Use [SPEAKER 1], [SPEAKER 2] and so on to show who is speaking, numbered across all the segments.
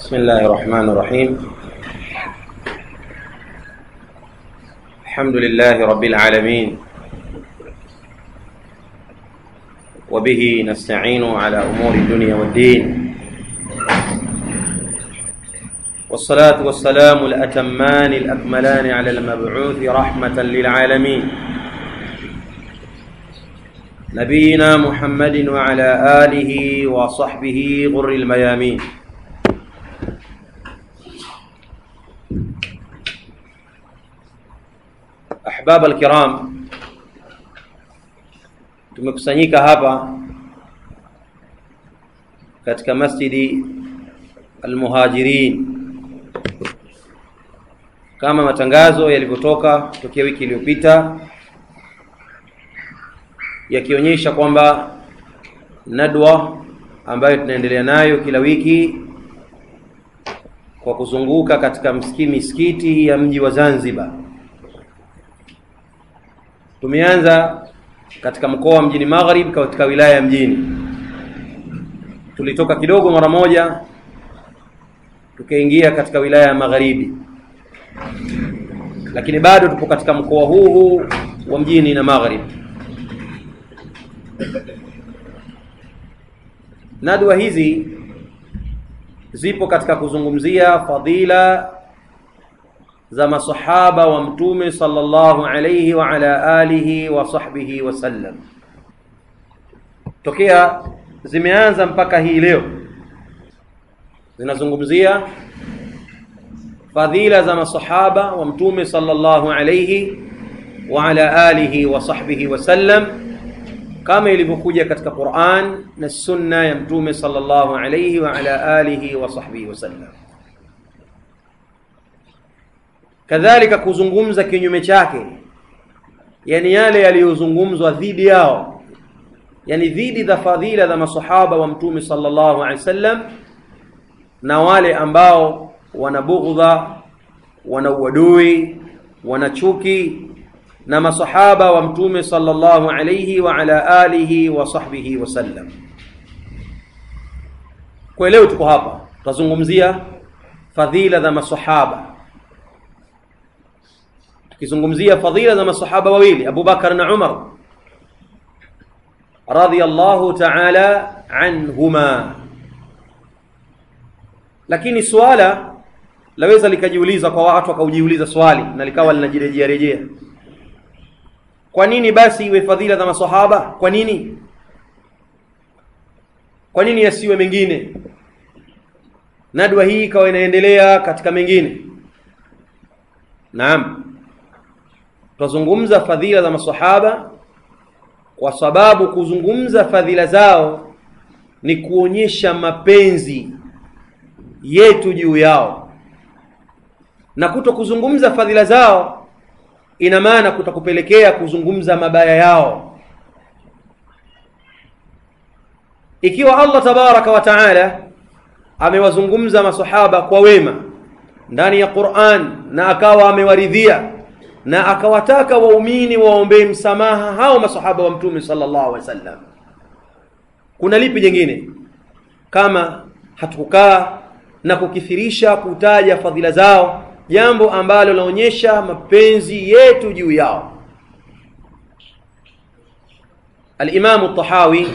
[SPEAKER 1] بسم الله الرحمن الرحيم الحمد لله رب العالمين وبه نستعين على امور الدنيا والدين والصلاه والسلام الاتمان الاكملان على المبعوث رحمه للعالمين نبينا محمد وعلى اله وصحبه غر الميامين ahbab alkiram tumekusanyika hapa katika masjidi almuhajirin kama matangazo yalivyotoka tokea wiki iliyopita yakionyesha kwamba nadwa ambayo tunaendelea nayo kila wiki kwa kuzunguka katika msikiti misikiti ya mji wa Zanzibar tumeanza katika mkoa wa mjini Maghrib katika wilaya ya mjini. Tulitoka kidogo mara moja tukaingia katika wilaya ya Magharibi, lakini bado tupo katika mkoa huu huu wa mjini na Maghrib. Nadwa hizi zipo katika kuzungumzia fadhila za masahaba wa mtume sallallahu alayhi wa ala alihi wa sahbihi wasallam tokea zimeanza mpaka hii leo zinazungumzia fadhila za masahaba wa mtume sallallahu alayhi wa ala alihi wa sahbihi wasallam kama ilivyokuja katika Qur'an na sunna ya mtume sallallahu alayhi wa ala alihi wa sahbihi wasallam kadhalika kuzungumza kinyume chake yani yale yaliyozungumzwa dhidi yao yani dhidi za fadhila za masahaba wa mtume sallallahu alaihi wasallam na wale ambao wana bughdha wana uadui wana chuki na masahaba wa mtume sallallahu alaihi wa ala alihi wa sahbihi wasallam kwa leo tuko hapa tutazungumzia fadhila za masahaba tukizungumzia fadhila za masahaba wawili Abu Bakar na Umar radhiyallahu ta'ala anhuma lakini swala laweza likajiuliza kwa watu wakaujiuliza swali na likawa linajirejea rejea kwa nini basi iwe fadhila za masahaba kwa nini kwa nini yasiwe mengine nadwa hii ikawa inaendelea katika mengine naam tutazungumza fadhila za masahaba kwa sababu kuzungumza fadhila zao ni kuonyesha mapenzi yetu juu yao na kuto kuzungumza fadhila zao ina maana kutakupelekea kuzungumza mabaya yao ikiwa Allah tabaraka wa taala amewazungumza masahaba kwa wema ndani ya Qur'an na akawa amewaridhia na akawataka waumini waombee msamaha hao masahaba wa mtume sallallahu alaihi wasallam kuna lipi jingine kama hatukukaa na kukithirisha kutaja fadhila zao jambo ambalo laonyesha mapenzi yetu juu yao الإمام الطحاوي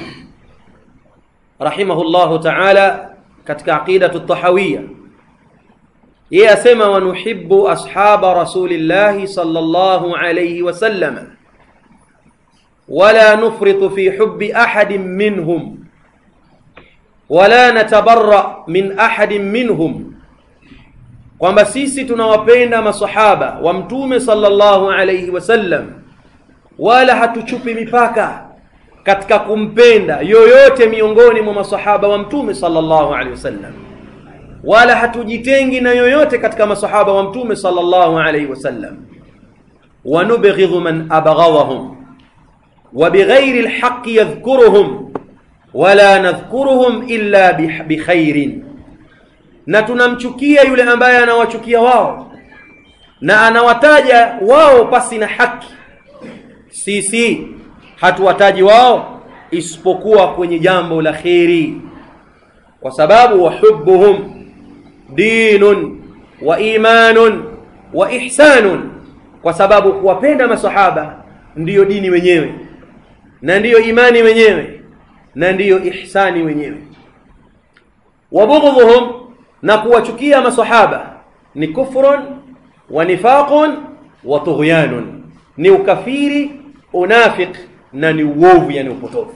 [SPEAKER 1] رحمه الله تعالى katika aqidatu الطحاوية yeye asema wanuhibbu ashaba rasulillahi sallallahu alayhi wasallam wala nufritu fi hubbi ahadin minhum wala natabarra min ahadin minhum kwamba sisi tunawapenda masahaba wa mtume sallallahu alayhi wasallam wala hatuchupi mipaka katika kumpenda yoyote miongoni mwa masahaba wa mtume sallallahu alayhi wasallam wala hatujitengi na yoyote katika masahaba wa mtume sallallahu alayhi wasallam wanubghidhu man abghadhahum wa bighairi alhaqqi yadhkuruhum wala nadhkuruhum illa bikhairin na tunamchukia yule ambaye anawachukia wao na anawataja wao pasi na haki sisi hatuwataji wao isipokuwa kwenye jambo la kheri kwa sababu wahubbuhum dinun wa imanun wa ihsanun kwa sababu kuwapenda masahaba ndiyo dini wenyewe na ndiyo imani wenyewe na ndiyo ihsani wenyewe wa bughdhuhum na kuwachukia masahaba ni kufrun wa nifaqun wa tughyanun ni ukafiri unafiq na ni uovu yani upotofu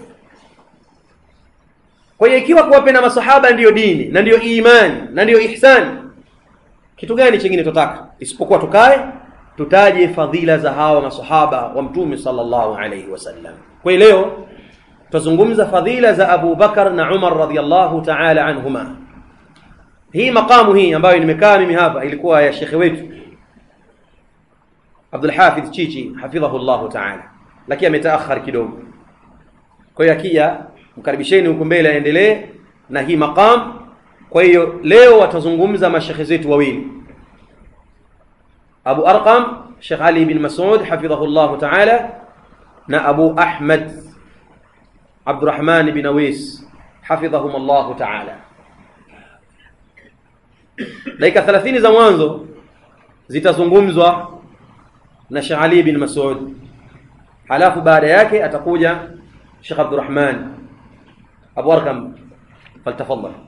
[SPEAKER 1] kwa hiyo ikiwa kuwapenda masahaba ndiyo dini na ndiyo imani na ndiyo ihsani kitu gani chingine tutaka isipokuwa tukae tutaje fadhila za hawa masahaba wa mtume sallallahu alayhi wasallam kwa hiyo leo tutazungumza fadhila za Abu Bakar na Umar radhiyallahu ta'ala anhuma hii makamu hii ambayo nimekaa mimi hapa ilikuwa ya shekhe wetu Abdul Hafidh Chichi hafidhahu Allah ta'ala lakini ametaakhar kidogo kwa hiyo akija mkaribisheni huko mbele aendelee na hii maqam kwa hiyo leo watazungumza mashekhe zetu wawili Abu Arqam Sheikh Ali bin Mas'ud hafidhahu Allah ta'ala na Abu Ahmad Abdurrahman bin Awis hafidhahum Allah ta'ala dakika 30 za mwanzo zitazungumzwa na Sheikh Ali bin Mas'ud halafu baada yake atakuja Sheikh Abdurrahman Abu Arqam faltafadhal